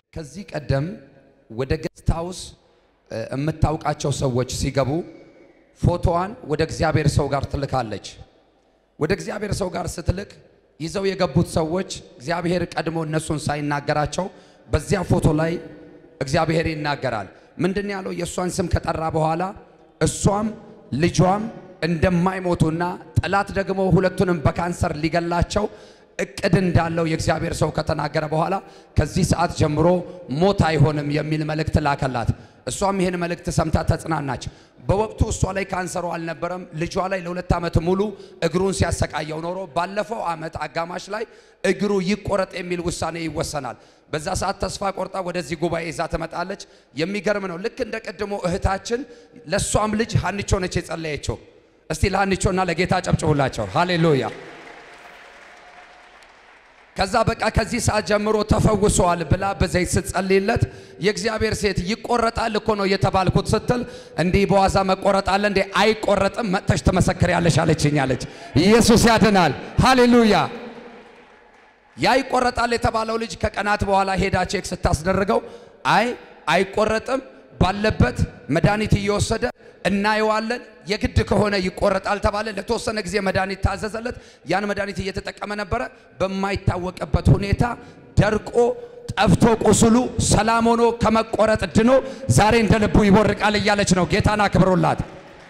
ከዚህ ቀደም ወደ ገስት ሃውስ የምታውቃቸው ሰዎች ሲገቡ ፎቶዋን ወደ እግዚአብሔር ሰው ጋር ትልካለች። ወደ እግዚአብሔር ሰው ጋር ስትልክ ይዘው የገቡት ሰዎች እግዚአብሔር ቀድሞ እነሱን ሳይናገራቸው በዚያ ፎቶ ላይ እግዚአብሔር ይናገራል። ምንድን ያለው? የእሷን ስም ከጠራ በኋላ እሷም ልጇም እንደማይሞቱና ጠላት ደግሞ ሁለቱንም በካንሰር ሊገላቸው እቅድ እንዳለው የእግዚአብሔር ሰው ከተናገረ በኋላ ከዚህ ሰዓት ጀምሮ ሞት አይሆንም የሚል መልእክት ላከላት። እሷም ይህን መልእክት ሰምታ ተጽናናች። በወቅቱ እሷ ላይ ካንሰሩ አልነበረም። ልጇ ላይ ለሁለት ዓመት ሙሉ እግሩን ሲያሰቃየው ኖሮ ባለፈው ዓመት አጋማሽ ላይ እግሩ ይቆረጥ የሚል ውሳኔ ይወሰናል። በዛ ሰዓት ተስፋ ቆርጣ ወደዚህ ጉባኤ ይዛ ትመጣለች። የሚገርም ነው። ልክ እንደ ቀድሞ እህታችን ለእሷም ልጅ ሀንቾ ነች የጸለየችው። እስቲ ለሀንቾና ለጌታ ጨብጭቡላቸው። ሃሌሉያ። ከዛ በቃ ከዚህ ሰዓት ጀምሮ ተፈውሰዋል ብላ በዘይት ስትጸልይለት የእግዚአብሔር ሴት ይቆረጣል እኮ ነው የተባልኩት ስትል እንዲህ በዋዛ መቆረጣለ እንዴ? አይቆረጥም፣ መጥተሽ ትመሰክሪያለሽ አለችኝ አለች። ኢየሱስ ያድናል። ሃሌሉያ። ያ ይቆረጣል የተባለው ልጅ ከቀናት በኋላ ሄዳ ቼክ ስታስደርገው አይ አይቆረጥም፣ ባለበት መድኃኒት እየወሰደ እናየዋለን። የግድ ከሆነ ይቆረጣል ተባለ። ለተወሰነ ጊዜ መድኃኒት ታዘዘለት። ያን መድኃኒት እየተጠቀመ ነበረ። በማይታወቅበት ሁኔታ ደርቆ ጠፍቶ ቁስሉ ሰላም ሆኖ ከመቆረጥ ድኖ ዛሬ እንደ ልቡ ይቦርቃል እያለች ነው። ጌታን አክብሮላት።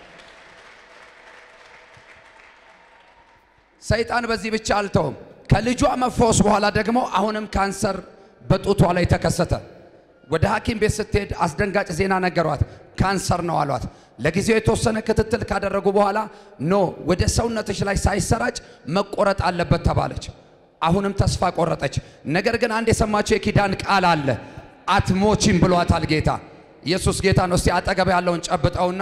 ሰይጣን በዚህ ብቻ አልተውም። ከልጇ መፈወስ በኋላ ደግሞ አሁንም ካንሰር በጡቷ ላይ ተከሰተ። ወደ ሐኪም ቤት ስትሄድ አስደንጋጭ ዜና ነገሯት። ካንሰር ነው አሏት። ለጊዜው የተወሰነ ክትትል ካደረጉ በኋላ ኖ ወደ ሰውነትሽ ላይ ሳይሰራጭ መቆረጥ አለበት ተባለች። አሁንም ተስፋ ቆረጠች። ነገር ግን አንድ የሰማችው የኪዳን ቃል አለ። አትሞቺም ብሏታል ጌታ። ኢየሱስ ጌታ ነው። እስቲ አጠገብ ያለውን ጨብጠውና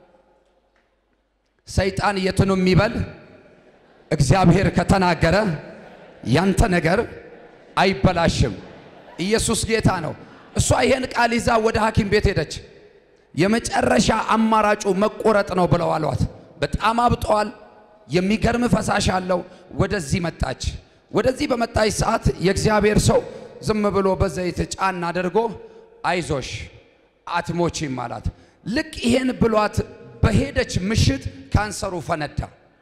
ሰይጣን የትኑ የሚበል እግዚአብሔር ከተናገረ ያንተ ነገር አይበላሽም። ኢየሱስ ጌታ ነው። እሷ ይሄን ቃል ይዛ ወደ ሐኪም ቤት ሄደች። የመጨረሻ አማራጩ መቆረጥ ነው ብለው አሏት። በጣም አብጠዋል። የሚገርም ፈሳሽ አለው። ወደዚህ መጣች። ወደዚህ በመጣች ሰዓት የእግዚአብሔር ሰው ዝም ብሎ በዘይት ጫን አድርጎ አይዞሽ አትሞቺም አላት። ልክ ይሄን ብሏት በሄደች ምሽት ካንሰሩ ፈነዳ።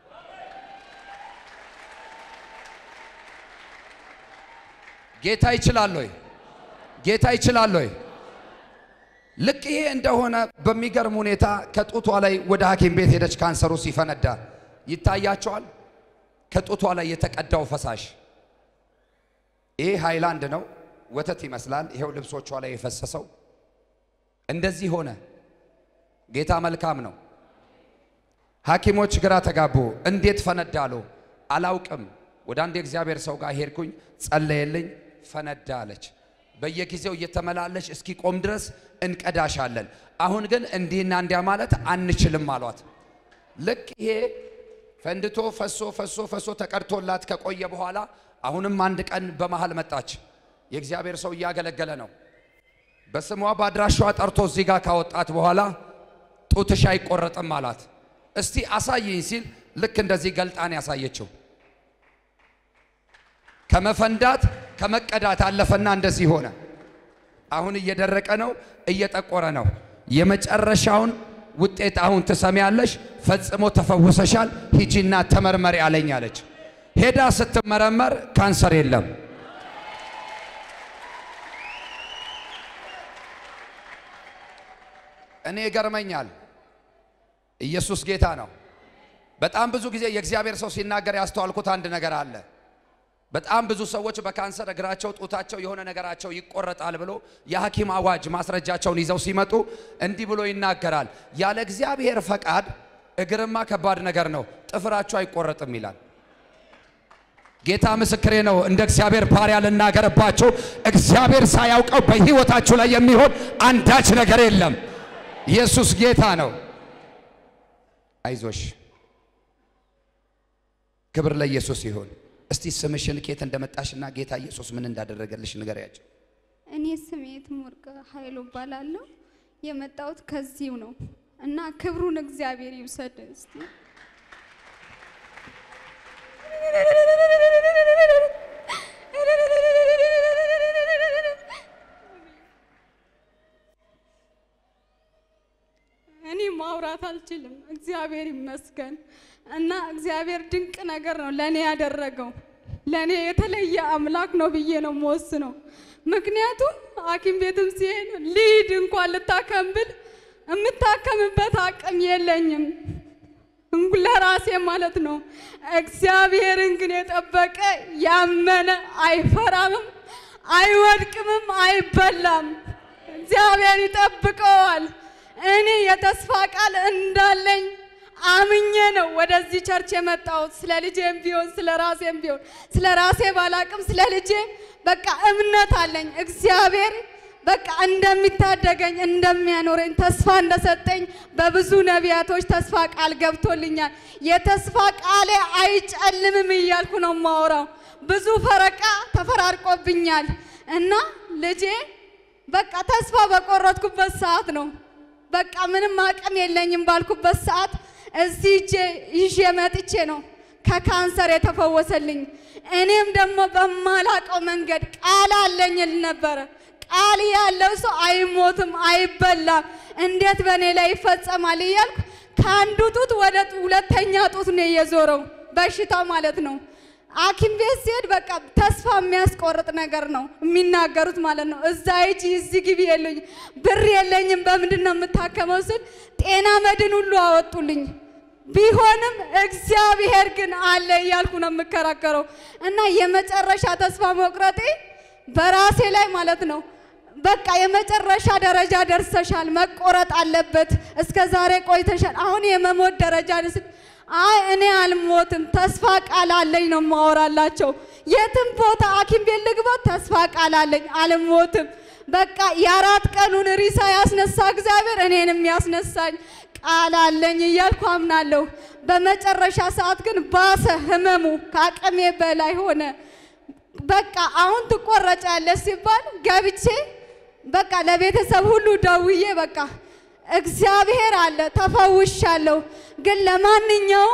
ጌታ ይችላል ወይ? ጌታ ይችላል ወይ? ልክ ይሄ እንደሆነ በሚገርም ሁኔታ ከጡቷ ላይ ወደ ሐኪም ቤት ሄደች። ካንሰሩ ሲፈነዳ ይታያቸዋል። ከጡቷ ላይ የተቀዳው ፈሳሽ ይሄ ሃይላንድ ነው፣ ወተት ይመስላል። ይሄው ልብሶቿ ላይ የፈሰሰው እንደዚህ ሆነ። ጌታ መልካም ነው። ሐኪሞች ግራ ተጋቡ። እንዴት ፈነዳሉ? አላውቅም። ወደ አንድ የእግዚአብሔር ሰው ጋር ሄድኩኝ፣ ጸለየልኝ፣ ፈነዳ አለች። በየጊዜው እየተመላለሽ እስኪ ቆም ድረስ እንቀዳሻለን። አሁን ግን እንዲህና እንዲያ ማለት አንችልም አሏት። ልክ ይሄ ፈንድቶ ፈሶ ፈሶ ፈሶ ተቀድቶላት ከቆየ በኋላ አሁንም አንድ ቀን በመሃል መጣች። የእግዚአብሔር ሰው እያገለገለ ነው። በስሟ በአድራሿ ጠርቶ እዚህ ጋር ካወጣት በኋላ ጡትሽ አይቆረጥም አላት። እስቲ አሳይኝ ሲል ልክ እንደዚህ ገልጣን ያሳየችው ከመፈንዳት ከመቀዳት አለፈና እንደዚህ ሆነ። አሁን እየደረቀ ነው፣ እየጠቆረ ነው። የመጨረሻውን ውጤት አሁን ትሰሚያለሽ። ፈጽሞ ተፈውሰሻል፣ ሂጂና ተመርመሪ አለኝ አለች። ሄዳ ስትመረመር ካንሰር የለም። እኔ ይገርመኛል። ኢየሱስ ጌታ ነው። በጣም ብዙ ጊዜ የእግዚአብሔር ሰው ሲናገር ያስተዋልኩት አንድ ነገር አለ። በጣም ብዙ ሰዎች በካንሰር እግራቸው፣ ጡታቸው፣ የሆነ ነገራቸው ይቆረጣል ብሎ የሐኪም አዋጅ ማስረጃቸውን ይዘው ሲመጡ እንዲህ ብሎ ይናገራል። ያለ እግዚአብሔር ፈቃድ እግርማ ከባድ ነገር ነው፣ ጥፍራቸው አይቆረጥም ይላል። ጌታ ምስክሬ ነው። እንደ እግዚአብሔር ባሪያ ልናገርባቸው፣ እግዚአብሔር ሳያውቀው በሕይወታችሁ ላይ የሚሆን አንዳች ነገር የለም። ኢየሱስ ጌታ ነው። አይዞሽ፣ ክብር ለኢየሱስ ይሁን። እስቲ ስምሽን ኬት እንደመጣሽና ጌታ ኢየሱስ ምን እንዳደረገልሽ ንገሪያቸው። እኔ ስሜ ትምወርቅ ኃይሉ እባላለሁ። የመጣሁት ከዚሁ ነው እና ክብሩን እግዚአብሔር ይውሰድ። እስቲ አልችልም። እግዚአብሔር ይመስገን እና እግዚአብሔር ድንቅ ነገር ነው ለእኔ ያደረገው። ለእኔ የተለየ አምላክ ነው ብዬ ነው የምወስነው። ምክንያቱም ሐኪም ቤትም ሲሄድ ልሂድ እንኳን ልታከም ብል የምታከምበት አቅም የለኝም ለራሴ ማለት ነው። እግዚአብሔርን ግን የጠበቀ ያመነ አይፈራምም፣ አይወድቅምም፣ አይበላም። እግዚአብሔር ይጠብቀዋል። እኔ የተስፋ ቃል እንዳለኝ አምኜ ነው ወደዚህ ቸርች የመጣሁት። ስለ ልጄም ቢሆን ስለ ራሴም ቢሆን ስለ ራሴ ባላቅም ስለ ልጄ በቃ እምነት አለኝ። እግዚአብሔር በቃ እንደሚታደገኝ እንደሚያኖረኝ ተስፋ እንደሰጠኝ በብዙ ነቢያቶች ተስፋ ቃል ገብቶልኛል። የተስፋ ቃሌ አይጨልምም እያልኩ ነው የማወራው። ብዙ ፈረቃ ተፈራርቆብኛል እና ልጄ በቃ ተስፋ በቆረጥኩበት ሰዓት ነው በቃ ምንም አቅም የለኝም ባልኩበት ሰዓት እዚህ እጄ ይዤ መጥቼ ነው ከካንሰር የተፈወሰልኝ። እኔም ደግሞ በማላቀው መንገድ ቃል አለኝ ል ነበረ። ቃል ያለው ሰው አይሞትም፣ አይበላም፣ እንዴት በእኔ ላይ ይፈጸማል እያልኩ ከአንዱ ጡት ወደ ሁለተኛ ጡት ነው የዞረው በሽታ ማለት ነው። ሐኪም ቤት ሲሄድ በቃ ተስፋ የሚያስቆርጥ ነገር ነው የሚናገሩት ማለት ነው። እዛ ሂጂ እዚህ ግቢ የለኝ ብር የለኝም በምንድን ነው የምታከመው ስል ጤና መድን ሁሉ አወጡልኝ። ቢሆንም እግዚአብሔር ግን አለ እያልኩ ነው የምከራከረው እና የመጨረሻ ተስፋ መቁረጤ በራሴ ላይ ማለት ነው። በቃ የመጨረሻ ደረጃ ደርሰሻል፣ መቆረጥ አለበት። እስከ ዛሬ ቆይተሻል፣ አሁን የመሞት ደረጃ ስል አይ እኔ አልሞትም፣ ተስፋ ቃል አለኝ ነው ማወራላቸው። የትም ቦታ ሐኪም ቤት ልግባ፣ ተስፋ ቃል አለኝ፣ አልሞትም። በቃ የአራት ቀኑን ሪሳ ያስነሳ እግዚአብሔር እኔንም ያስነሳኝ ቃል አለኝ እያልኩ አምናለሁ። በመጨረሻ ሰዓት ግን ባሰ፣ ህመሙ ከአቅሜ በላይ ሆነ። በቃ አሁን ትቆረጫለሽ ሲባል ገብቼ በቃ ለቤተሰብ ሁሉ ደውዬ በቃ እግዚአብሔር አለ ተፈውሻለሁ፣ ግን ለማንኛውም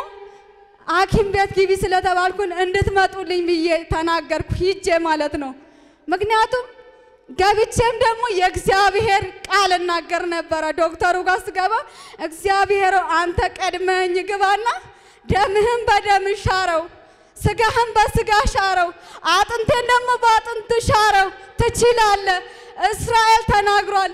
ሐኪም ቤት ግቢ ስለተባልኩን እንድትመጡልኝ ብዬ ተናገርኩ ሂጄ ማለት ነው። ምክንያቱም ገብቼም ደግሞ የእግዚአብሔር ቃል እናገር ነበረ። ዶክተሩ ጋር ስገባ እግዚአብሔር አንተ ቀድመኝ ግባና ደምህን በደም ሻረው፣ ስጋህን በስጋ ሻረው፣ አጥንቴን ደግሞ በአጥንት ሻረው፣ ትችላለህ። እስራኤል ተናግሯል፣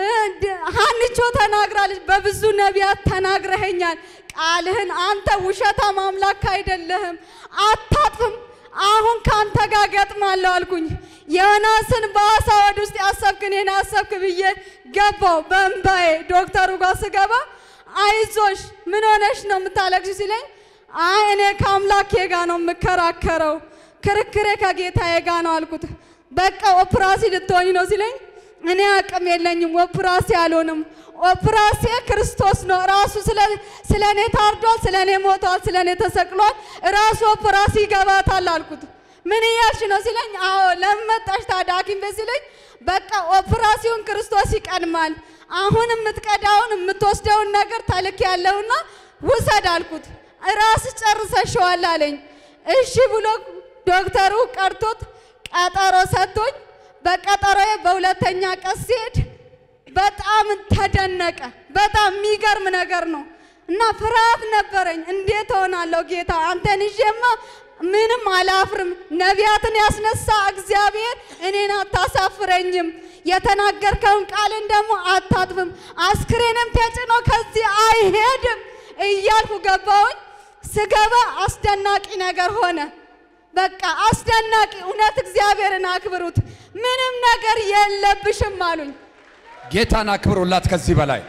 ሀንቾ ተናግራለች፣ በብዙ ነቢያት ተናግረኸኛል። ቃልህን አንተ ውሸታም አምላክ አይደለህም፣ አታጥፍም። አሁን ከአንተ ጋር ገጥማለሁ አልኩኝ። ዮናስን በአሳ ወድ ውስጥ ያሰብክ እኔን አሰብክ ብዬ ገባው በእምባዬ። ዶክተሩ ጋር ስገባ አይዞሽ ምን ሆነሽ ነው የምታለቅሽ ሲለኝ አይ እኔ ከአምላኬ ጋር ነው የምከራከረው፣ ክርክሬ ከጌታዬ ጋር ነው አልኩት። በቃ ኦፕራሲ ልትሆኝ ነው ሲለኝ እኔ አቅም የለኝም፣ ኦፕራሲ አልሆንም። ኦፕራሲ ክርስቶስ ነው ራሱ ስለ እኔ ታርዷል፣ ስለ እኔ ሞቷል፣ ስለ እኔ ተሰቅሏል። ራሱ ኦፕራሲ ይገባታል አልኩት። ምን እያልሽ ነው ሲለኝ፣ አዎ ለምን መጣሽ ታዲያ ሐኪም ቤት ሲለኝ፣ በቃ ኦፕራሲውን ክርስቶስ ይቀድማል። አሁን የምትቀዳውን የምትወስደውን ነገር ተልክ ያለውና ውሰድ አልኩት። ራስ ጨርሰሽዋል አለኝ። እሺ ብሎ ዶክተሩ ቀርቶት ቀጠሮ ሰጥቶኝ በቀጠሮዬ በሁለተኛ ቀን ሲሄድ በጣም ተደነቀ። በጣም የሚገርም ነገር ነው እና ፍርሃት ነበረኝ። እንዴት ሆናለሁ ጌታ አንተን ይዤማ ምንም አላፍርም። ነቢያትን ያስነሳ እግዚአብሔር እኔን አታሳፍረኝም። የተናገርከውን ቃልን ደግሞ አታጥፍም። አስክሬንም ተጭኖ ከዚህ አይሄድም እያልኩ ገባሁኝ። ስገባ አስደናቂ ነገር ሆነ። በቃ አስደናቂ እውነት፣ እግዚአብሔርን አክብሩት። ምንም ነገር የለብሽም አሉኝ። ጌታን አክብሩላት ከዚህ በላይ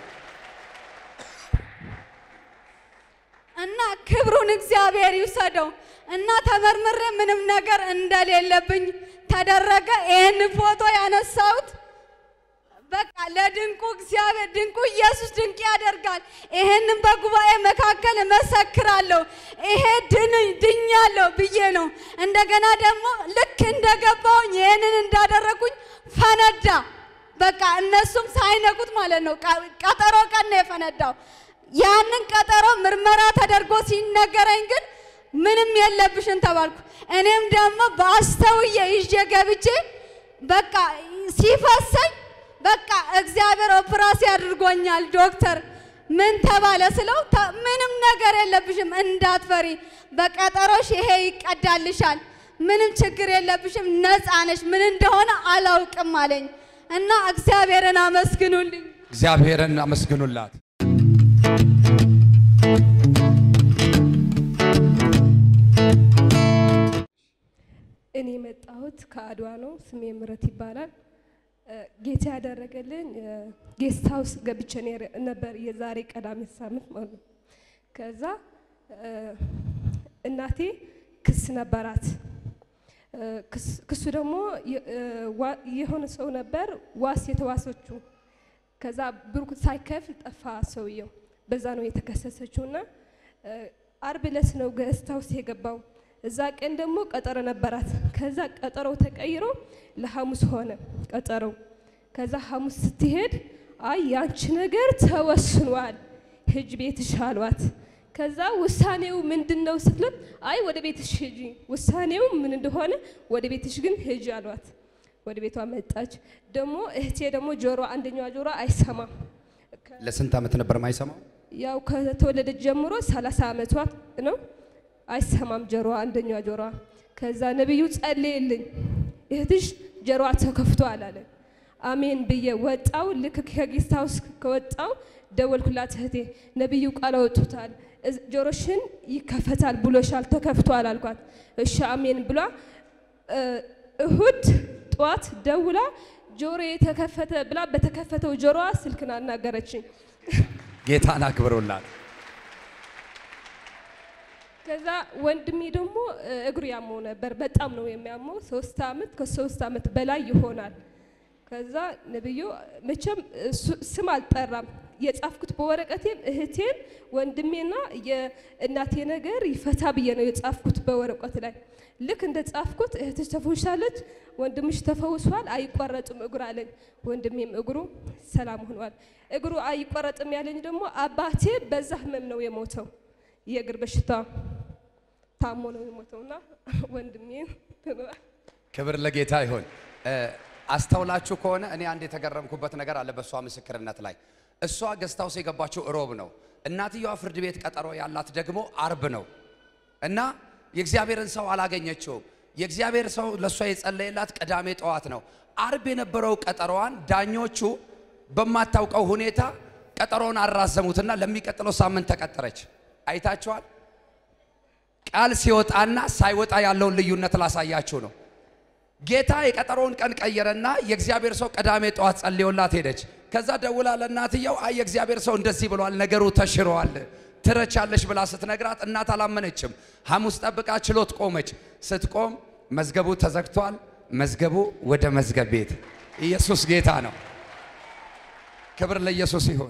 እና ክብሩን እግዚአብሔር ይውሰደው እና ተመርምሬ ምንም ነገር እንደሌለብኝ ተደረገ። ይህን ፎቶ ያነሳሁት በቃ ለድንቁ እግዚአብሔር ድንቁ ኢየሱስ ድንቅ ያደርጋል። ይሄንን በጉባኤ መካከል እመሰክራለሁ። ይሄ ድን ድኛለሁ ብዬ ነው። እንደገና ደግሞ ልክ እንደገባውኝ ይሄንን እንዳደረጉኝ ፈነዳ። በቃ እነሱም ሳይነቁት ማለት ነው። ቀጠሮ ቀን ነው የፈነዳው። ያንን ቀጠሮ ምርመራ ተደርጎ ሲነገረኝ ግን ምንም የለብሽን ተባልኩ። እኔም ደግሞ በአስተውዬ ይዤ ገብቼ በቃ ሲፈሰኝ በቃ እግዚአብሔር ኦፕራሲ አድርጎኛል ዶክተር ምን ተባለ ስለው ተ- ምንም ነገር የለብሽም እንዳትፈሪ፣ በቀጠሮሽ ይሄ ይቀዳልሻል፣ ምንም ችግር የለብሽም፣ ነፃ ነሽ፣ ምን እንደሆነ አላውቅም አለኝ እና እግዚአብሔርን አመስግኑልኝ። እግዚአብሔርን አመስግኑላት። እኔ የመጣሁት ከአድዋ ነው። ስሜ ምረት ይባላል። እ፣ ጌታ ያደረገልኝ ጌስት ሀውስ ገብቼ ኔር- ነበር የዛሬ ቀዳሚ ሳምንት ማለት ነው። ከዛ እ፣ እናቴ ክስ ነበራት። እ፣ ክስ- ክሱ ደግሞ የ- እ፣ ዋ- የሆነ ሰው ነበር ዋስ የተዋሰችው። ከዛ ብሩክ ሳይከፍል ጠፋ ሰውየው። በዛ ነው የተከሰሰችው እና እ፣ አርብ ዕለት ነው ገስት ሀውስ የገባው። እዛ ቀን ደግሞ ቀጠሮ ነበራት። ከዛ ቀጠሮው ተቀይሮ ለሐሙስ ሆነ ቀጠሮው። ከዛ ሐሙስ ስትሄድ አይ ያንቺ ነገር ተወስኗል፣ ሂጅ ቤትሽ አሏት። ከዛ ውሳኔው ምንድን ነው ስትላት አይ ወደ ቤትሽ ሂጂ፣ ውሳኔው ምን እንደሆነ ወደ ቤትሽ ግን ሂጂ አሏት። ወደ ቤቷ መጣች። ደግሞ እህቴ ደግሞ ጆሮ አንደኛዋ ጆሮ አይሰማም። ለስንት ዓመት ነበር ማይሰማው? ያው ከተወለደች ጀምሮ 30 ዓመቷ ነው። አይሰማም ጆሮዋ አንደኛዋ ጆሮዋ። ከዛ ነቢዩ ጸልይልኝ እህትሽ ጆሮዋ ተከፍቷል አለ። አሜን ብዬ ወጣው። ልክ ከጌስት ሃውስ ከወጣው ደወልኩላት እህቴ ነቢዩ ቃል አወጡታል፣ እዝ- ጆሮሽን ይከፈታል ብሎሻል፣ ተከፍቷል አልኳት። እሺ አሜን ብሏ እ፣ እሁድ ጠዋት ደውላ ጆሮ የተከፈተ ብላ በተከፈተው ጆሮዋ ስልክን አናገረችኝ። ጌታን አክብሩላት። ከዛ ወንድሜ ደግሞ እ፣ እግሩ ያመው ነበር። በጣም ነው የሚያመው። ሶስት አመት ከሶስት አመት በላይ ይሆናል። ከዛ ነብዩ መቼም እሱ- ስም አልጠራም። የጻፍኩት በወረቀቴም እህቴን ወንድሜና የእናቴ ነገር ይፈታ ብዬ ነው የጻፍኩት በወረቀት ላይ። ልክ እንደ ጻፍኩት እህትሽ ተፈውሻለች፣ ወንድምሽ ተፈውሷል፣ አይቆረጥም እግሩ አለኝ። ወንድሜም እግሩ ሰላም ሆኗል። እግሩ አይቆረጥም ያለኝ ደግሞ አባቴ በዛ ህመም ነው የሞተው የእግር በሽታ ታሞ ነው የሞተውና ወንድሜ ክብር ለጌታ ይሁን። እ፣ አስተውላችሁ ከሆነ እኔ አንድ የተገረምኩበት ነገር አለ በእሷ ምስክርነት ላይ። እሷ ገስታውስ የገባችው እሮብ ነው። እናትየዋ ፍርድ ቤት ቀጠሮ ያላት ደግሞ አርብ ነው እና የእግዚአብሔርን ሰው አላገኘችውም። የእግዚአብሔር ሰው ለእሷ የጸለየላት ቅዳሜ ጠዋት ነው። አርብ የነበረው ቀጠሮዋን ዳኞቹ በማታውቀው ሁኔታ ቀጠሮውን አራዘሙትና ለሚቀጥለው ሳምንት ተቀጠረች። አይታችኋል። ቃል ሲወጣና ሳይወጣ ያለውን ልዩነት ላሳያችሁ ነው። ጌታ የቀጠሮውን ቀን ቀየረና የእግዚአብሔር ሰው ቅዳሜ ጠዋት ጸልዮላት ሄደች። ከዛ ደውላ ለእናትየው አይ የእግዚአብሔር ሰው እንደዚህ ብሏል፣ ነገሩ ተሽሯል፣ ትረቻለሽ ብላ ስትነግራት እናት አላመነችም። ሐሙስ ጠብቃ ችሎት ቆመች። ስትቆም መዝገቡ ተዘግቷል። መዝገቡ ወደ መዝገብ ቤት። ኢየሱስ ጌታ ነው። ክብር ለኢየሱስ ይሁን።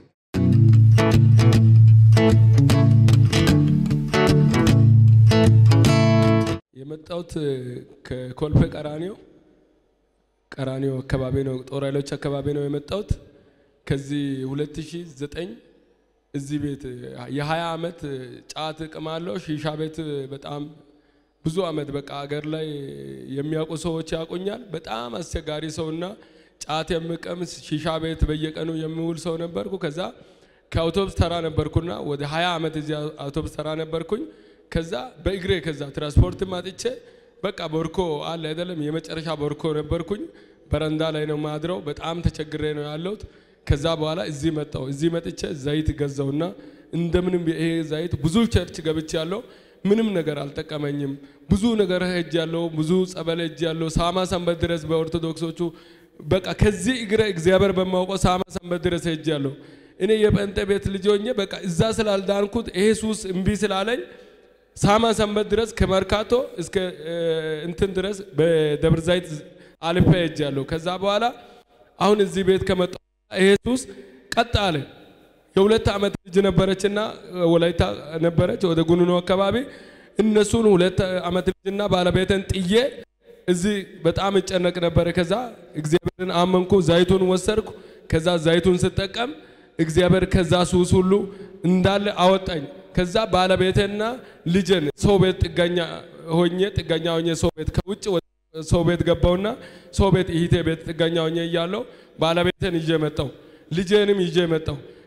የመጣሁት ከኮልፌ ቀራኒዮ ቀራኒዮ አካባቢ ነው፣ ጦር ኃይሎች አካባቢ ነው የመጣሁት። ከዚህ 2009 እዚህ ቤት የ20 ዓመት ጫት እቅማለሁ። ሺሻ ቤት በጣም ብዙ ዓመት በቃ አገር ላይ የሚያውቁ ሰዎች ያውቁኛል። በጣም አስቸጋሪ ሰውና ጫት የምቀምስ ሺሻ ቤት በየቀኑ የሚውል ሰው ነበርኩ። ከዛ ከአውቶቡስ ተራ ነበርኩና ወደ 20 ዓመት እዚህ አውቶቡስ ተራ ነበርኩኝ። ከዛ በእግሬ ከዛ ትራንስፖርት ማጥቼ በቃ ቦርኮ አለ አይደለም የመጨረሻ ቦርኮ ነበርኩኝ። በረንዳ ላይ ነው ማድረው። በጣም ተቸግሬ ነው ያለሁት። ከዛ በኋላ እዚህ መጣሁ። እዚህ መጥቼ ዘይት ገዛውና እንደምንም ይሄ ዘይት ብዙ ቸርች ገብቼ ያለው ምንም ነገር አልጠቀመኝም። ብዙ ነገር ሄጅ ያለው ብዙ ጸበል ሄጅ ያለው ሳማ ሰንበት ድረስ በኦርቶዶክሶቹ በቃ ከዚህ እግረ እግዚአብሔር በማውቀው ሳማ ሰንበት ድረስ ሄጅ ያለው እኔ የጴንጤ ቤት ልጅ ሆኜ በቃ እዛ ስላልዳንኩት ይሄ ሱስ እምቢ ስላለኝ ሳማ ሰንበት ድረስ ከመርካቶ እስከ እ፣ እንትን ድረስ በደብረ ዘይት አልፌ ሄጃለሁ። ከዛ በኋላ አሁን እዚህ ቤት ከመጣሁ ይሄ ሱስ ቀጥ አለ። የሁለት ዓመት ልጅ ነበረችና ወላይታ ነበረች ወደ ጉንኖ አካባቢ እነሱን ሁለት ዓመት ልጅና ባለቤትን ጥዬ እዚህ በጣም እጨነቅ ነበረ። ከዛ እግዚአብሔርን አመንኩ፣ ዘይቱን ወሰድኩ። ከዛ ዘይቱን ስጠቀም እግዚአብሔር ከዛ ሱስ ሁሉ እንዳለ አወጣኝ። ከዛ ባለቤቴና ልጅን ሰው ቤት ጥገኛ ሆኜ ጥገኛ ሆኜ ሰው ቤት ከውጭ ወደ ሰው ቤት ገባውና ሰው ቤት እህቴ ቤት ጥገኛ ሆኜ እያለሁ ባለቤቴን ይዤ መጣሁ፣ ልጄንም ይዤ መጣሁ።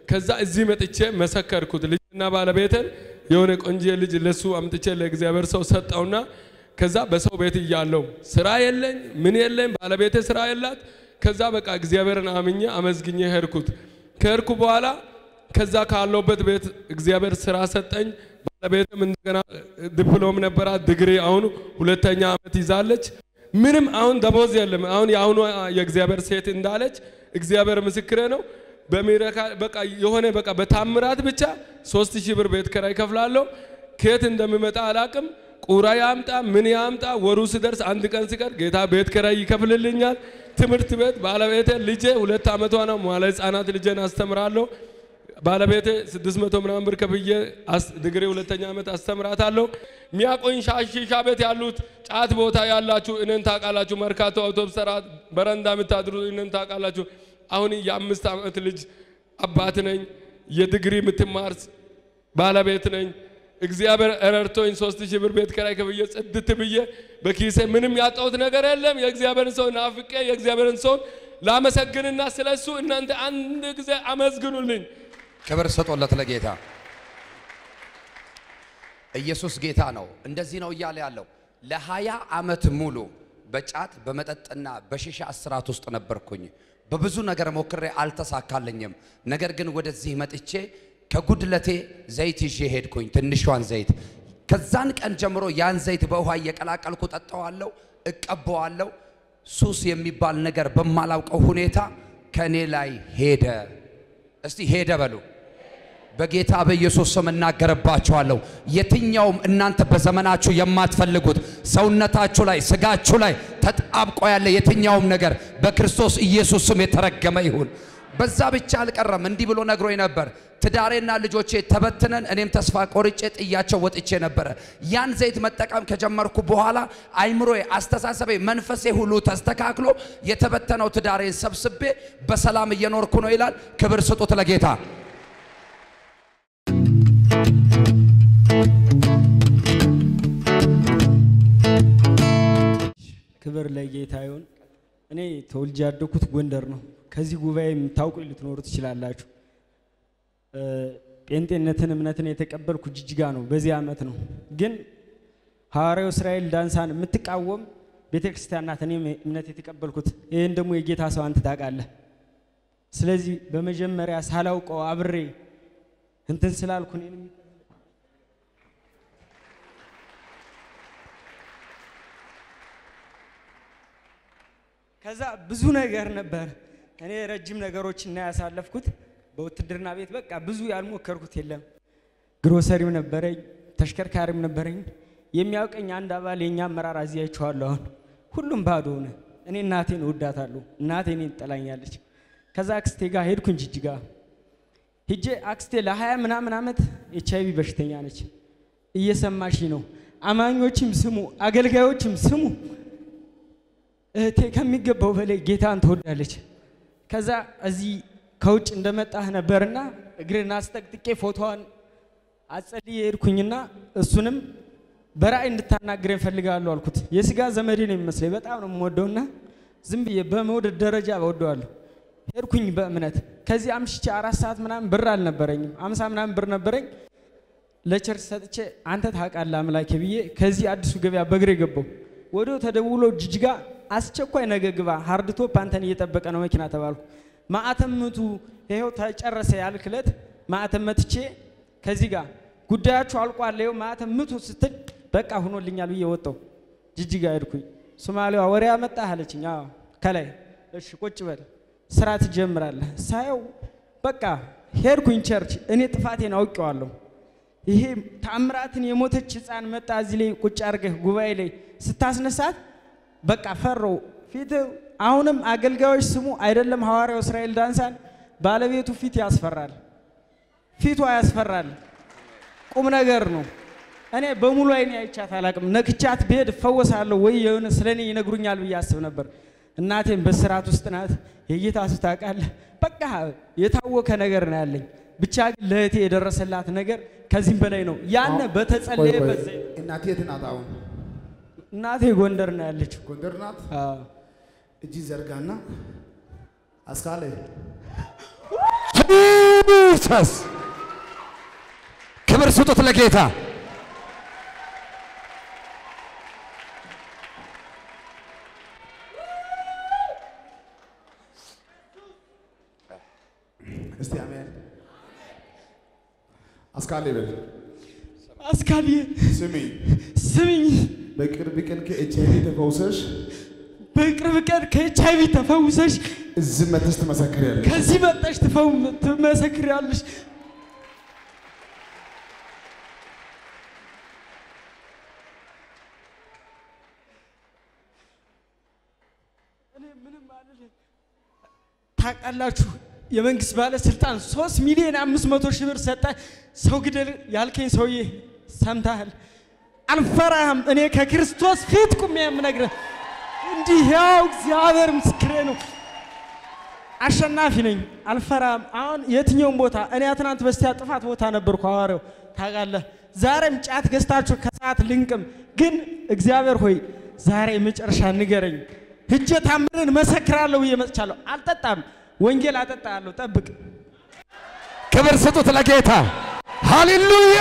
ከዛ እዚህ መጥቼ መሰከርኩት። ልጅና ባለቤትን የሆነ ቆንጆ ልጅ ለሱ አምጥቼ ለእግዚአብሔር ሰው ሰጠውና ከዛ በሰው ቤት እያለው ስራ የለኝ ምን የለኝ ባለቤቴ ስራ የላት። ከዛ በቃ እግዚአብሔርን አምኜ አመዝግኜ ሄድኩት። ከሄድኩ በኋላ ከዛ ካለውበት ቤት እግዚአብሔር ስራ ሰጠኝ። ባለቤትም እንደገና ዲፕሎም ነበራት ዲግሪ፣ አሁን ሁለተኛ ዓመት ይዛለች። ምንም አሁን ደሞዝ የለም። አሁን የአሁኑ የእግዚአብሔር ሴት እንዳለች እግዚአብሔር ምስክሬ ነው። በሚረካ በቃ የሆነ በቃ በታምራት ብቻ ሶስት ሺህ ብር ቤት ኪራይ ከፍላለሁ። ከየት እንደሚመጣ አላቅም። ቁራ ያምጣ ምን ያምጣ፣ ወሩ ሲደርስ አንድ ቀን ሲቀር ጌታ ቤት ኪራይ ይከፍልልኛል። ትምህርት ቤት ባለቤቴ ልጄ ሁለት ዓመቷ ነው። መዋለ ሕፃናት ልጄን አስተምራለሁ። ባለቤቴ ስድስት መቶ ምናምን ብር ከፍዬ ዲግሪ ሁለተኛ ዓመት አስተምራታለሁ። ሚያቆኝ ሻሺሻ ቤት ያሉት ጫት ቦታ ያላችሁ እኔን ታውቃላችሁ። መርካቶ አውቶብስ ተራ በረንዳ የምታድሩ እኔን ታውቃላችሁ። አሁን የአምስት ዓመት ልጅ አባት ነኝ። የዲግሪ የምትማር ባለቤት ነኝ። እግዚአብሔር ረድቶኝ ሶስት ሺህ ብር ቤት ኪራይ ከፍዬ ጽድት ብዬ በኪሴ ምንም ያጣሁት ነገር የለም። የእግዚአብሔርን ሰው ናፍቄ የእግዚአብሔርን ሰውን ላመሰግንና ስለሱ እናንተ አንድ ጊዜ አመስግኑልኝ። ክብር ስጦለት ለጌታ። ኢየሱስ ጌታ ነው። እንደዚህ ነው እያለ ያለው ለሀያ ዓመት ሙሉ በጫት በመጠጥና በሺሻ እስራት ውስጥ ነበርኩኝ። በብዙ ነገር ሞክሬ አልተሳካልኝም። ነገር ግን ወደዚህ መጥቼ ከጉድለቴ ዘይት ይዤ ሄድኩኝ፣ ትንሿን ዘይት። ከዛን ቀን ጀምሮ ያን ዘይት በውሃ እየቀላቀልኩ ጠጣዋለሁ፣ እቀባዋለሁ። ሱስ የሚባል ነገር በማላውቀው ሁኔታ ከእኔ ላይ ሄደ። እስቲ ሄደ በሉ። በጌታ በኢየሱስ ስም እናገርባችኋለሁ። የትኛውም እናንተ በዘመናችሁ የማትፈልጉት ሰውነታችሁ ላይ ስጋችሁ ላይ ተጣብቆ ያለ የትኛውም ነገር በክርስቶስ ኢየሱስ ስም የተረገመ ይሁን። በዛ ብቻ አልቀረም። እንዲህ ብሎ ነግሮኝ ነበር። ትዳሬና ልጆቼ ተበትነን እኔም ተስፋ ቆርጬ ጥያቸው ወጥቼ ነበረ። ያን ዘይት መጠቀም ከጀመርኩ በኋላ አይምሮዬ፣ አስተሳሰቤ፣ መንፈሴ ሁሉ ተስተካክሎ የተበተነው ትዳሬን ሰብስቤ በሰላም እየኖርኩ ነው ይላል። ክብር ስጡት ለጌታ። ክብር ለጌታ ይሁን። እኔ ተወልጄ ያደኩት ጎንደር ነው። ከዚህ ጉባኤ የምታውቁ ልትኖሩ ትችላላችሁ። ጴንጤነትን እምነትን የተቀበልኩ ጅጅጋ ነው። በዚህ ዓመት ነው። ግን ሐዋርያው እስራኤል ዳንሳን የምትቃወም ቤተ ክርስቲያን ናት። እኔም እምነት የተቀበልኩት ይህን ደግሞ የጌታ ሰው አንተ ታውቃለህ። ስለዚህ በመጀመሪያ ሳላውቀው አብሬ እንትን ስላልኩ እኔንም ከዛ ብዙ ነገር ነበር። እኔ ረጅም ነገሮችን እና ያሳለፍኩት በውትድርና ቤት በቃ ብዙ ያልሞከርኩት የለም። ግሮሰሪም ነበረኝ፣ ተሽከርካሪም ነበረኝ። የሚያውቀኝ አንድ አባል የኛ አመራር አዚያችኋለሁ። አሁን ሁሉም ባዶ ሆነ። እኔ እናቴን እወዳታለሁ፣ እናቴ እኔን ትጠላኛለች። ከዛ አክስቴ ጋር ሄድኩኝ ጅጅጋ ሂጄ አክስቴ ለሀያ ምናምን ዓመት ኤች አይቪ በሽተኛ ነች። እየሰማሽ ነው። አማኞችም ስሙ፣ አገልጋዮችም ስሙ። እህቴ ከሚገባው በላይ ጌታን ትወዳለች። ከዛ እዚህ ከውጭ እንደመጣህ ነበርና እግርን አስጠቅጥቄ ፎቶዋን አጸልዬ ሄድኩኝና እሱንም በራእይ እንድታናግረኝ እፈልጋለሁ አልኩት። የስጋ ዘመዴ ነው የሚመስለኝ በጣም ነው የምወደውና ዝም ብዬ በመውደድ ደረጃ እወደዋለሁ። ሄድኩኝ በእምነት ከዚህ አምሽቼ አራት ሰዓት ምናምን ብር አልነበረኝም፣ አምሳ ምናምን ብር ነበረኝ። ለቸርች ሰጥቼ አንተ ታውቃለህ አምላኬ ብዬ ከዚህ አዲሱ ገበያ በእግሬ ገባው። ወዲያው ተደውሎ ጅጅጋ አስቸኳይ ነገ ግባ፣ ሃርድ ቶፕ አንተን እየጠበቀ ነው መኪና ተባልኩ። ማዕተም ምቱ፣ ይኸው ተጨረሰ ያልክለት ማዕተም መትቼ ከዚህ ጋር ጉዳያችሁ አልቋል፣ ይኸው ማዕተም ምቱ ስትል በቃ ሁኖልኛል ብዬ ወጣው። ጅጅጋ ሄድኩኝ። ሶማሌዋ ወሬ አመጣህ አለችኝ። አዎ ከላይ እሺ ቁጭ በል ስራ ትጀምራለህ። ሳየው በቃ ሄድኩኝ ቸርች። እኔ ጥፋቴን አውቄዋለሁ። ይሄ ታምራትን የሞተች ህፃን መጣ እዚህ ላይ ቁጭ አድርገህ ጉባኤ ላይ ስታስነሳት በቃ ፈረው ፊት አሁንም አገልጋዮች ስሙ አይደለም ሐዋርያው እስራኤል ዳንሳን ባለቤቱ ፊት ያስፈራል። ፊቷ ያስፈራል። ቁም ነገር ነው። እኔ በሙሉ አይኔ አይቻት አላቅም። ነክቻት ብሄድ እፈወሳለሁ ወይ የሆነ ስለ እኔ ይነግሩኛል ብዬ አስብ ነበር። እናቴም በስርዓት ውስጥ ናት። የጌታ ሱ ታውቃለህ። በቃ የታወከ ነገር ነው ያለኝ። ብቻ ግን ለእህቴ የደረሰላት ነገር ከዚህም በላይ ነው። ያነ በተጸለየበት ዘይት እናቴ የት ናት? አሁን እናቴ ጎንደር ነው ያለችው። ጎንደር ናት። አዎ። እጅ ዘርጋና አስካለ ጂሰስ ክብር ስጡት ለጌታ። እስቲ አሜን። አስካሌ በል አስካልዬ ስሚ፣ ስሚኝ፣ በቅርብ ቀን ከኤች አይ ቪ ተፈውሰሽ በቅርብ ቀን ከኤች አይቪ ተፈውሰሽ እዚህ መተሽ ትመሰክሪያለሽ። ከዚህ መጠሽ ትፈው- ትመሰክሪያለሽ። እኔ ምንም አልልም። ታውቃላችሁ የመንግስት ባለስልጣን ሶስት ሚሊዮን አምስት መቶ ሺህ ብር ሰጠ ሰው ግደል ያልከኝ ሰውዬ ሰምተሃል? አልፈራህም። እኔ ከክርስቶስ ፊት ቁሜ የምነግርህ እንዲህ ያው እግዚአብሔር ምስክሬ ነው። አሸናፊ ነኝ፣ አልፈራም። አሁን የትኛውም ቦታ እኔ ትናንት በስቲያ ጥፋት ቦታ ነበርኩ ሐዋርያው ታውቃለህ። ዛሬም ጫት ገዝታችሁ ከሰዓት ልንቅም፣ ግን እግዚአብሔር ሆይ ዛሬ መጨረሻ ንገረኝ። ሂጄ ታምርን መሰክራለሁ ብዬ መጥቻለሁ። አልጠጣም፣ ወንጌል አጠጣለሁ። ጠብቅ። ክብር ስጡት ለጌታ። ሃሌሉያ!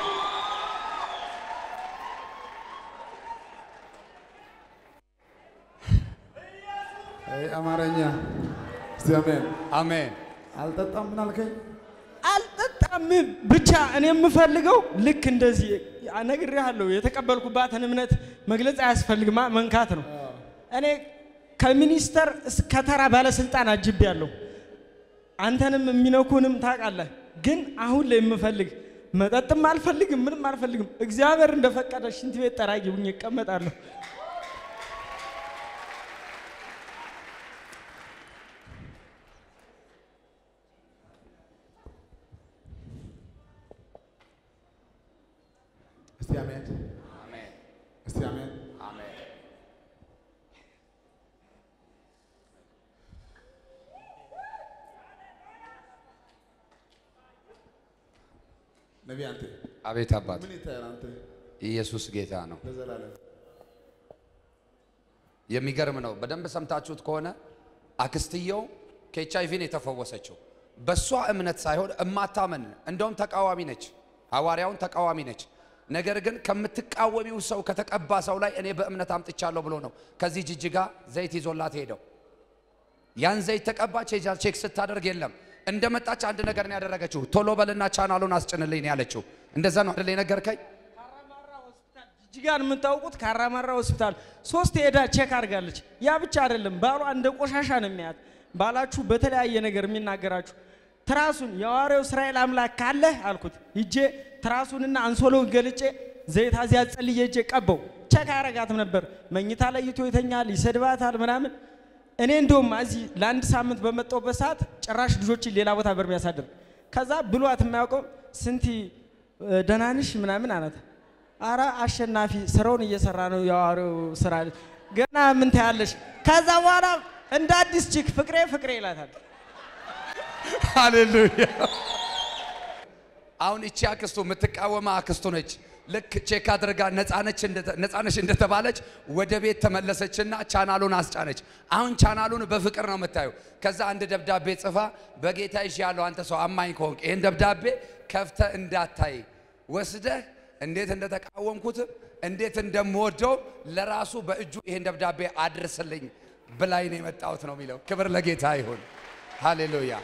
አይ አማርኛ እስቲ አሜን። አሜን። አልጠጣም ምን አልከኝ? አልጠጣም ብቻ እኔ የምፈልገው ልክ እንደዚህ ነግሬሃለሁ። የተቀበልኩባትን እምነት መግለጽ አያስፈልግማ መንካት ነው። እኔ ከሚኒስተር እስከ ተራ ባለስልጣን አጅቤያለሁ። አንተንም የሚነኩንም ታውቃለህ። ግን አሁን ላይ የምፈልግ መጠጥም አልፈልግም፣ ምንም አልፈልግም። እግዚአብሔር እንደፈቀደ ሽንት ቤት ጠራጊ ሁኜ እቀመጣለሁ። እስቲ አሜን። እስቲ አሜን። ነቢይ አንተ አቤት አባት ምን ይታያል አንተ ኢየሱስ ጌታ ነው። ለዘላለም የሚገርም ነው። በደንብ ሰምታችሁት ከሆነ አክስትየው ከኤች አይቪ ነው የተፈወሰችው። በእሷ እምነት ሳይሆን እማታመን እንደውም ተቃዋሚ ነች፣ ሐዋርያውን ተቃዋሚ ነች። ነገር ግን ከምትቃወሚው ሰው ከተቀባ ሰው ላይ እኔ በእምነት አምጥቻለሁ ብሎ ነው ከዚህ ጅጅጋ ዘይት ይዞላት ሄደው ያን ዘይት ተቀባች። ሄጃ ቼክ ስታደርግ የለም። እንደመጣች አንድ ነገር ነው ያደረገችው። ቶሎ በልና ቻናሉን አስጭንልኝ ነው ያለችው። እንደዛ ነው አይደል የነገርከኝ? ጅጅጋን የምታውቁት ካራማራ ሆስፒታል ሶስት ሄዳ ቼክ አድርጋለች። ያ ብቻ አይደለም፣ ባሏ እንደ ቆሻሻ ነው የሚያት። ባላችሁ በተለያየ ነገር የሚናገራችሁ ትራሱን የሐዋርያው እስራኤል አምላክ ካለህ አልኩት። ሂጄ ትራሱንና አንሶሎን ገልጬ ዘይት አዚያ ጸልዬ ሂጄ ቀባው። ቼክ አያረጋትም ነበር። መኝታ ለይቶ ይተኛል፣ ይሰድባታል ምናምን። እኔ እንደውም እዚህ ለአንድ ሳምንት በመጣሁበት ሰዓት ጭራሽ ልጆችን ሌላ ቦታ በር የሚያሳድር ከዛ ብሏት የማያውቀው ስንቲ ደህና ነሽ ምናምን አላት። አረ አሸናፊ ስራውን እየሰራ ነው የሐዋርያው ስራ ገና ምን ታያለሽ? ከዛ በኋላ እንደ አዲስ ቺክ ፍቅሬ ፍቅሬ ይላታል። ሃሌሉያ። አሁን እቺ አክስቱ የምትቃወመ አክስቱ ነች። ልክ ቼክ አድርጋ ነፃነች እንደተ- ነፃነች እንደተባለች ወደ ቤት ተመለሰችና ቻናሉን አስጫነች። አሁን ቻናሉን በፍቅር ነው የምታዩ። ከዛ አንድ ደብዳቤ ጽፋ በጌታ ይሽ ያለው አንተ ሰው አማኝ ከሆንክ ይህን ደብዳቤ ከፍተ እንዳታይ ወስደህ እንዴት እንደተቃወምኩትም እንዴት እንደምወደው ለራሱ በእጁ ይህን ደብዳቤ አድርስልኝ ብላኝ ነው የመጣሁት ነው የሚለው። ክብር ለጌታ ይሁን። ሃሌሉያ።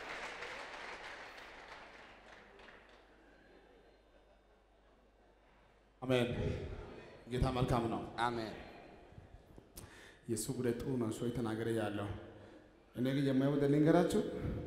አሜን። ጌታ መልካም ነው። አሜን። የእሱ ጉዳይ ጥሩ ነው። እሱ ተናገረ ያለው እኔ ግን የማየው ልንገራችሁ፣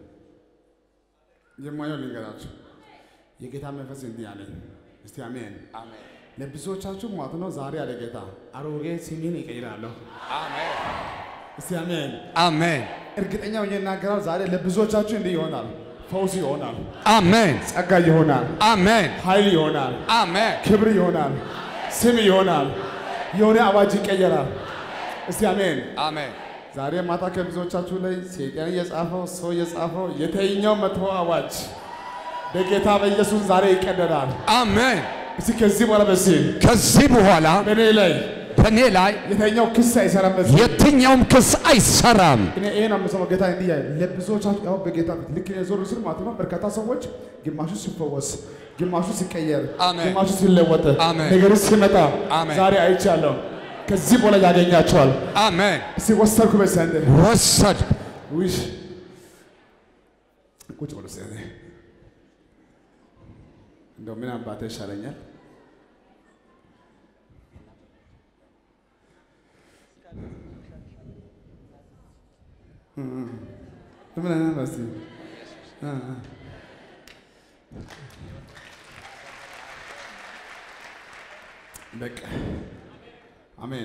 የማየው ልንገራችሁ። የጌታ መንፈስ እንዲህ አለኝ። እስቲ አሜን። አሜን። ለብዙዎቻችሁ ማለት ነው ዛሬ አለ ጌታ አሮጌ ስሜን ይቀይራለሁ። አሜን። እስቲ አሜን። አሜን። እርግጠኛ ሆኜ እናገራለሁ። ዛሬ ለብዙዎቻችሁ እንዲህ ይሆናል። ፈውስ ይሆናል፣ አሜን። ጸጋ ይሆናል፣ አሜን። ኃይል ይሆናል፣ አሜን። ክብር ይሆናል፣ ስም ይሆናል፣ የሆነ አዋጅ ይቀየራል። እስቲ አሜን። አሜን። ዛሬ ማታ ከብዙዎቻችሁ ላይ ሰይጣን እየጻፈው ሰው እየጻፈው የተኛው መጥፎ አዋጅ በጌታ በኢየሱስ ዛሬ ይቀደዳል። አሜን። እስቲ ከዚህ በኋላ በዚህ ከዚህ በኋላ በእኔ ላይ በእኔ ላይ የተኛው ክስ አይሰራም። በዚህ የትኛውም ክስ አይሰራም። እኔ ይሄ ነው የምሰማው። ጌታ እንዲህ ያለ ለብዙዎቻችሁ ያው በጌታ ፊት ልክ እኔ ዞር ስል ማለት ነው በርካታ ሰዎች ግማሹ ሲፈወስ፣ ግማሹ ሲቀየር፣ አሜን። ግማሹ ሲለወጥ፣ አሜን። ነገር ሲመጣ አሜን። ዛሬ አይቻለሁ። ከዚህ በኋላ ያገኛቸዋል። አሜን። እስቲ ወሰድኩ በሰንድ ወሰድ ውሽ ቁጭ ብሎ እስቲ እንደው ምን አባቴ ይሻለኛል? ምን አይነት ነው እስቲ? እ እ በቃ አሜን።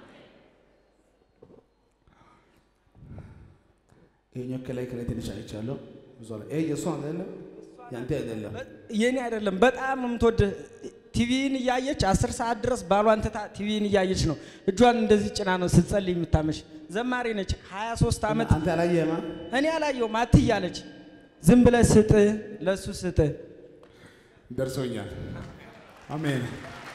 ይሄኛው ከላይ ከላይ ትንሽ አይቻለሁ። ብዙ አለ። ይሄ የእሷ አይደለም ያንተ አይደለም። የኔ አይደለም። በጣም የምትወድ ቲቪን እያየች አስር ሰዓት ድረስ ባሏን ትታ ቲቪን እያየች ነው። እጇን እንደዚህ ጭና ነው ስትጸልይ የምታመሽ። ዘማሪ ነች። 23 ዓመት አንተ አላየህማ? እኔ አላየሁም አትያለች። ዝም ብለህ ስጥ፣ ለሱ ስጥ። ደርሶኛል። አሜን